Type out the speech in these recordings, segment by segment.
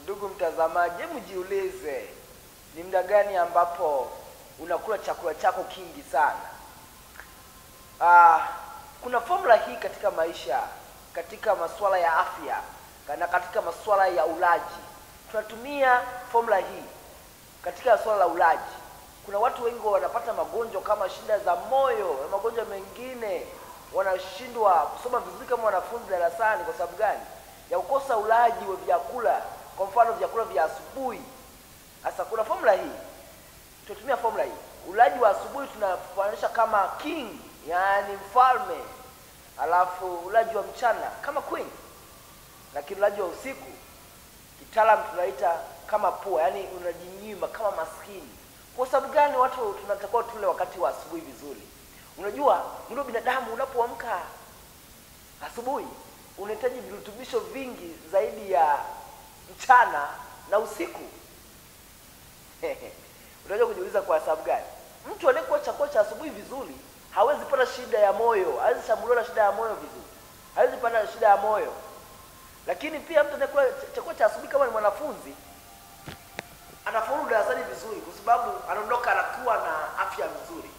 Ndugu mtazamaji, hebu jiulize ni muda gani ambapo unakula chakula chako kingi sana. Ah, kuna formula hii katika maisha, katika masuala ya afya na katika masuala ya ulaji. Tunatumia formula hii katika swala la ulaji. Kuna watu wengi wanapata magonjwa kama shida za moyo na magonjwa mengine, wanashindwa kusoma vizuri kama wanafunzi darasani. Kwa sababu gani? Ya kukosa ulaji wa vyakula, kwa mfano vyakula vya asubuhi. Sasa kuna formula hii, tunatumia formula hii. Ulaji wa asubuhi tunafananisha kama king, yaani mfalme, alafu ulaji wa mchana kama queen, lakini ulaji wa usiku kitaalamu tunaita kama pua, yaani unajinyima kama maskini. Kwa sababu gani watu tunatakiwa tule wakati wa asubuhi vizuri? Unajua mwili wa binadamu unapoamka asubuhi unahitaji virutubisho vingi zaidi ya mchana na usiku. Unaweza kujiuliza kwa sababu gani? Mtu anayekula chakula cha asubuhi vizuri hawezi pata shida ya moyo, hawezi shambuliwa na shida ya moyo vizuri, hawezi pata shida ya moyo. Lakini pia mtu anayekula chakula cha asubuhi kama ni mwanafunzi anafaulu darasani vizuri, kwa sababu anaondoka anakuwa na afya nzuri.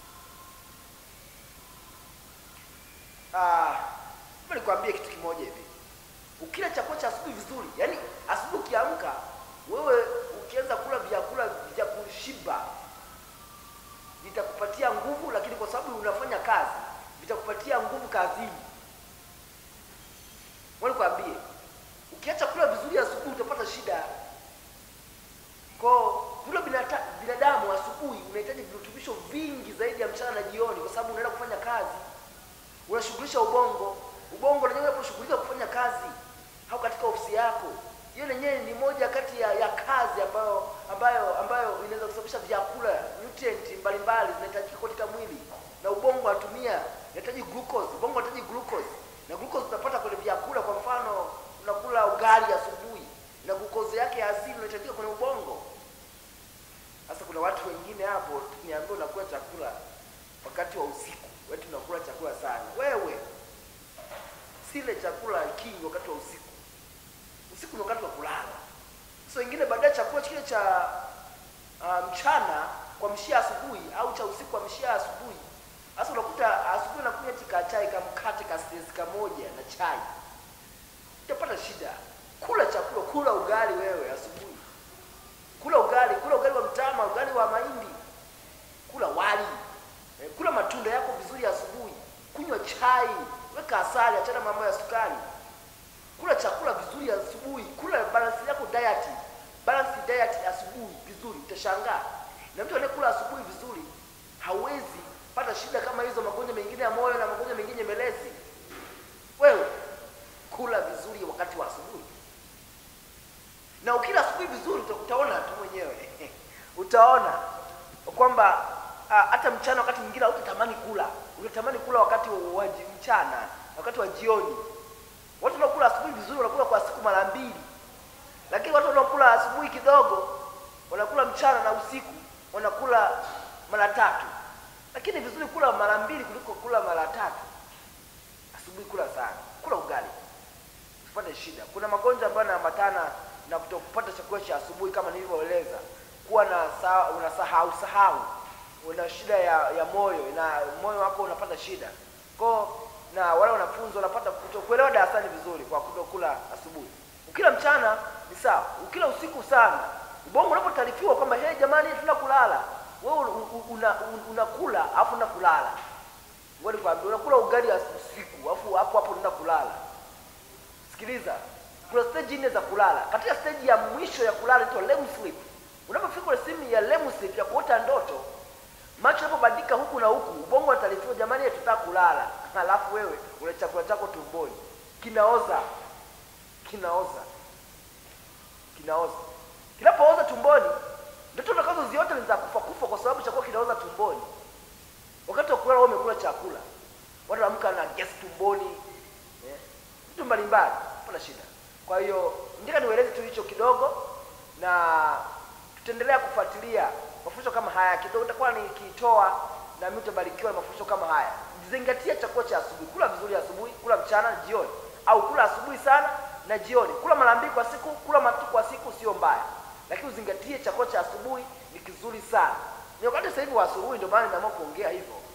Ah, nikwambie kitu kimoja hivi, ukila chakula cha asubuhi vizuri, yaani asubuhi ukiamka wewe ukianza kula vyakula vya kushiba vitakupatia nguvu, lakini kwa sababu unafanya kazi vitakupatia nguvu kazini. Nikwambie, ukiacha kula vizuri asubuhi utapata shida. Kwa vile binadamu asubuhi unahitaji virutubisho vingi zaidi ya mchana na jioni, kwa sababu unaenda kufanya kazi, unashughulisha ubongo. Ubongo lenyewe unaposhughulika kufanya kazi au katika ofisi yako, hiyo lenyewe ni moja kati ya, ya kazi ambayo ambayo ambayo inaweza kusababisha vyakula nutrient mbalimbali zinahitajika katika mwili, na ubongo unatumia unahitaji glucose. Ubongo unahitaji glucose, na glucose utapata kwenye vyakula. Kwa mfano, unakula ugali asubuhi na glucose yake ya asili inahitajika kwenye ubongo. Sasa kuna watu wengine hapo niambia, unakula chakula wakati wa usiku, wewe tunakula chakula sana. Wewe sile chakula kingi wakati wa usiku. Usiku ni wakati wa kulala. Sasa wengine baadaye chakula kile cha uh, mchana kwa mshia asubuhi au cha usiku kwa mshia asubuhi. Sasa unakuta asubuhi unakunywa tika chai kama mkate ka stress kamoja na chai, utapata shida. Kula chakula, kula ugali wewe asubuhi kula ugali, kula ugali wa mtama, ugali wa mahindi, kula wali e, kula matunda yako vizuri asubuhi, kunywa chai, weka asali, achana mambo ya sukari, kula chakula vizuri asubuhi, kula balance yako diet, balance diet asubuhi vizuri, utashangaa. Na mtu anayekula asubuhi vizuri hawezi pata shida kama hizo, magonjwa mengine ya moyo na magonjwa mengine melezi. Wewe kula vizuri wakati wa asubuhi na ukila asubuhi vizuri utaona tu mwenyewe utaona kwamba hata mchana wakati mwingine hautatamani kula, utatamani kula wakati wa mchana, wakati wa jioni. Watu wanaokula asubuhi vizuri wanakula kwa siku mara mbili, lakini watu wanaokula asubuhi kidogo wanakula mchana na usiku wanakula mara tatu. Lakini vizuri kula mara mbili kuliko kula mara tatu. Asubuhi kula sana, kula ugali usipate shida. Kuna magonjwa ambayo yanaambatana na kutokupata chakula cha asubuhi kama nilivyoeleza, kuwa na unasahau sahau, una shida ya, ya moyo na moyo wako unapata shida ko na wale wanafunzi wanapata kutokuelewa darasani vizuri kwa kutokula asubuhi. Ukila mchana ni sawa, ukila usiku sana, ubongo unapotaarifiwa kwamba hey, jamani tuna kulala, wewe unakula una, una afu una kulala, ngoja nikwambie, unakula ugali usiku afu hapo hapo unaenda kulala. Sikiliza, kuna stage nne za kulala. Katika stage ya mwisho ya kulala inaitwa REM sleep. Unapofika ile simu ya REM sleep ya kuota ndoto, macho yanapobadilika huku na huku, ubongo unataarifiwa jamani, tutataka kulala. Halafu wewe una chakula chako tumboni, kinaoza kinaoza kinaoza. Kinapooza tumboni, ndoto utakazoziota ni za kufa kufa, kwa sababu chakula kinaoza tumboni. Wakati wa kulala wewe umekula chakula, watu wanaamka na gesi tumboni, eh, vitu mbalimbali, hapana shida. Kwa hiyo nataka niweleze tu hicho kidogo, na tutaendelea kufuatilia mafundisho kama haya kidogo, nitakuwa nikitoa na mimi utabarikiwa na mafundisho kama haya. Zingatia chakula cha asubuhi, kula vizuri asubuhi, kula mchana, jioni, au kula asubuhi sana na jioni. Kula mara mbili kwa siku, kula mara kwa siku mbaya, lakini uzingatie chakula cha asubuhi ni kizuri sana. Ni wakati sasa hivi wa asubuhi, ndio maana nimeamua kuongea hivyo,